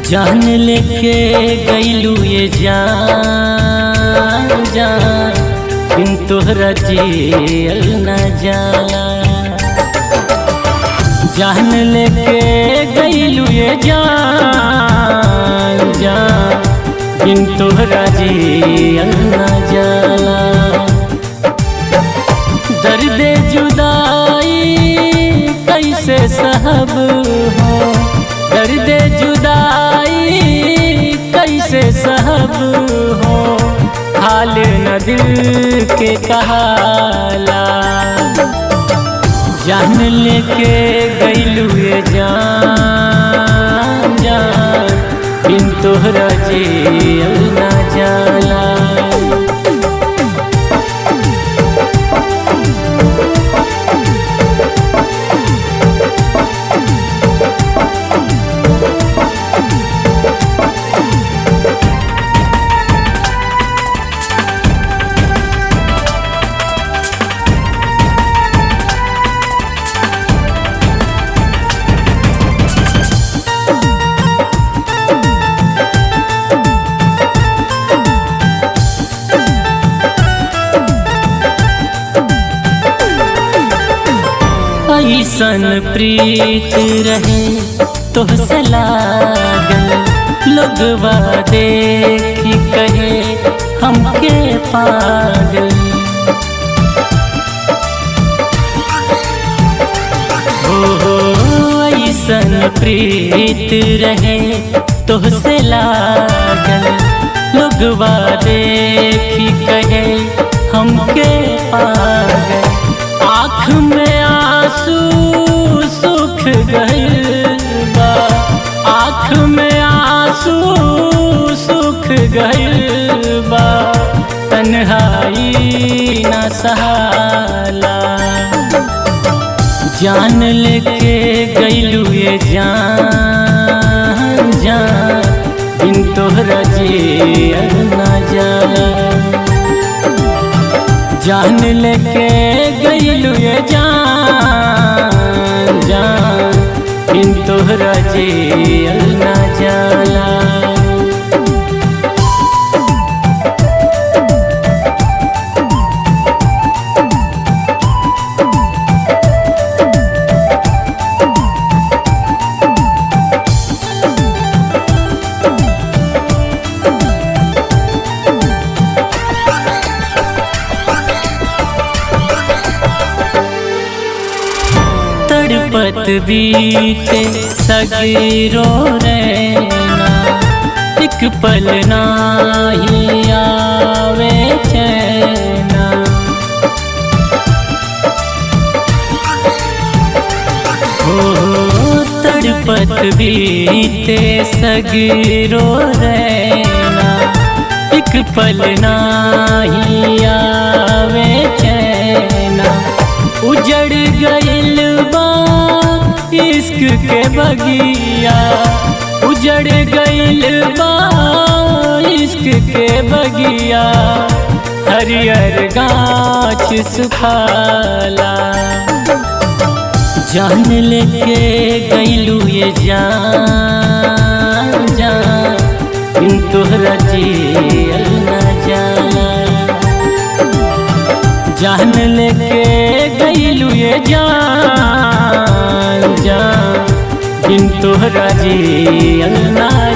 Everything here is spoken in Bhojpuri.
जान लेके गईलू ये जान जान बिन तोहरा जियल न जाला जान लेके गईलू ये जान जान बिन तोहरा जियल न जाला दर्द जुदाई कैसे सहब हो दर्द जुदाई कैसे सहब हो हाल न दिल के कहाला जान लेके गईलू ये जान जान बिन तोहरा जियल न जाला ऐसन प्रीत रहे तोहसे लागल लोगवा देखी कहे हमके पागल हो हो ऐसन प्रीत रहे तोहसे लागल लोगवा देखी कहे हमके पागल आँख में आंसू सुख गइल बा आँख में आंसू सुख गइल बा तन्हाई न सहाला जान लेके गईलू ये जान जान बिन तोहरा जियल न जाला जान लेके गईलू ये जान जान बिन तोहरा जियल न जाला तड़पत बीते सगीरो रहना एक पल नाही आवे चैना हो तड़पत बीते सगीरो रहना एक पल नाही आवे चैना उजड़ गइल बा इश्क के बगिया उजड़ गइल बा इश्क के बगिया हरियर गाछ सुखाला जान लेके गइलू ये जान जान बिन तोहरा जियल न जाला जान लेके गईलू ये जान जान बिन तोहरा जियल ना